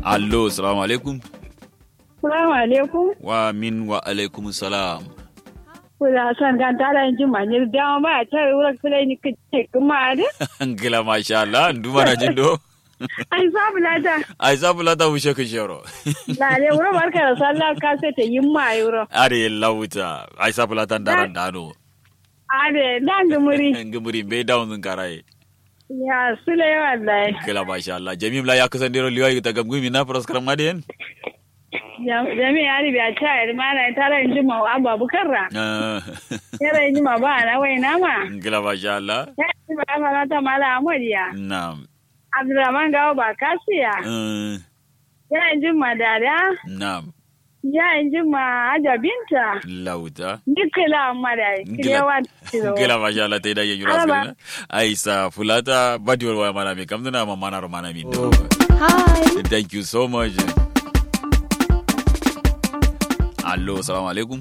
allo salamu alaikum Salamu alaikum. wa min wa alaikum salam Kula san kan tara yin jima ne da ma ya tare wurin kula ni kace kuma da. angila masha Allah nduma na jindo Ai sabu lada. ai sabu lata wushe ka shero La le wurin barka da sallah ka sai ta yin ma yuro. are lawuta ai sabu lata ndaran dano Ade dan gumuri. ngumuri be down zun karaye Ya sule wallahi. angila masha Allah jamim la ya kusan dero liwai ta gamgumi na pros karam maden Jami ya ribi a tare ma na tara yin jima wa abu bukarra. Yara yin jima ba na wai na ma. angila masha Allah Ya ji ba ma ta mala amuriya. na'am Abdurrahman gawo ba kasiya. Eh, Ya yin jima dada. na'am Ya yin jima ajabinta. lauta Nikila mara kirewa tiro. ngila masha Allah ta da yin yura Alaba. skana ai sa fulata badiwar wa mana mi kamdana ma mana ro mana mi do Hi. thank you so much allo salamu alaikum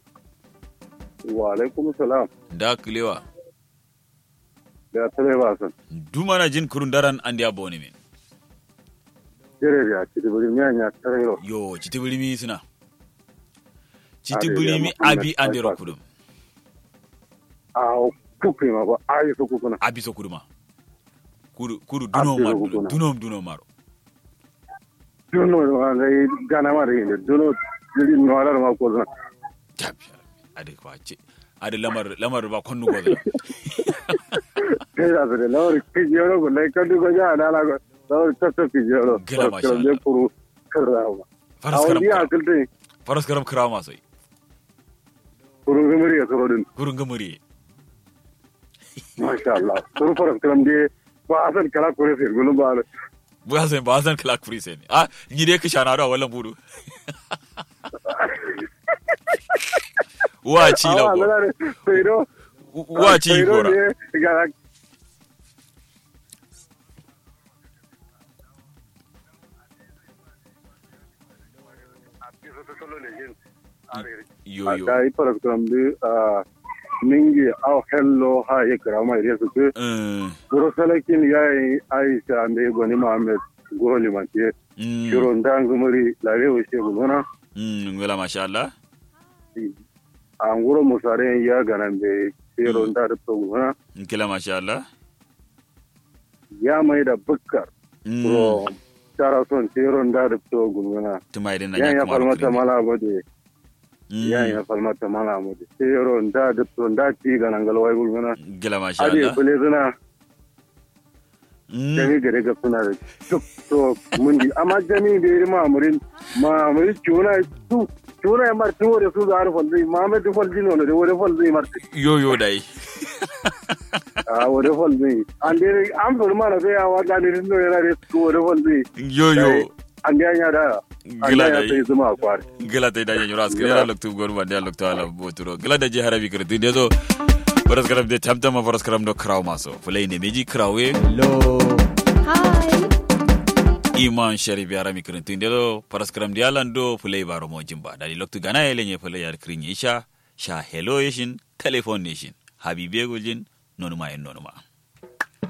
wa alaikum salam da kilewa da tare ba san dumana jin kurun daran andi aboni min jere ya ci duburi mi anya tare ro yo citi bulimi suna citi Ade, bulimi ya Muhammad abi andi ro Aifat. kudum a kuku ma ba ayi su kuku na abi so kuduma kudu kudu Abi dunom so maro kuduma. dunom dunom maro duno ma ga gana ma re ne duno jiri no ala ma ko na tabi ade kwa ce ade lamar lamar ba konnu go da ke da de lawri ki jero go lai kan go ja na la go lawri ta ta ki jero Gila, masha ko le puru karawa faras a karam wani ya kara- kilte faras karam kirawa masai puru gumuri ya soro din kurun gamuri masha Allah puru faras karam de ba asan kala kore se gulu ba ba san ba san kala kuri sai ne ah ni dai ka shana da wallan budu wa ci la awa go la pero wa ci gora ga yo yo da ipara kurambi mingi aw hello ha ye krama ire su ke eh goro salakin yayi aisha me goni muhammad goro limantie mm shiro ndangu muri la rewo she gona mm ngala masha Allah an goro musare ya ganambe shiro nda da to gona ngala masha Allah ya mai da bukkar mm goro tara son shiro nda da to gona tumai din na yan ya kuma falmata rukuni. mala bode Mm, yan ya falmata mala bode shiro nda da to nda ti ganangal wai gona ngala masha ade Allah bele zuna Mm, jami gare ga suna da duk to mun di amma jami da yi mamurin mamurin cuna su cuna ya martin wore su za a rufon zai mamu da fol jino da wore fol zai martin yo yo dai a wore fol zai an dai an furu mana sai ya wata ne rindo yana da su wore fol zai yo yo an da ya da an Gila da ya dai. sai zuma a kwari gila tay dañe ñoro askri Gila. ala loktu gor wande ala loktu ala boturo gila da je harabi kre tinde so faras karam de tamtama faras karam do kraw maso fulay ne meji krawe Hi. iman sharif yarami kre tinde do faras karam de ala do fulay baro mo jimba dali loktu gana ele nye fulay yar kri isha sha hello yeshin telephone nation habibe gojin nonuma en nonuma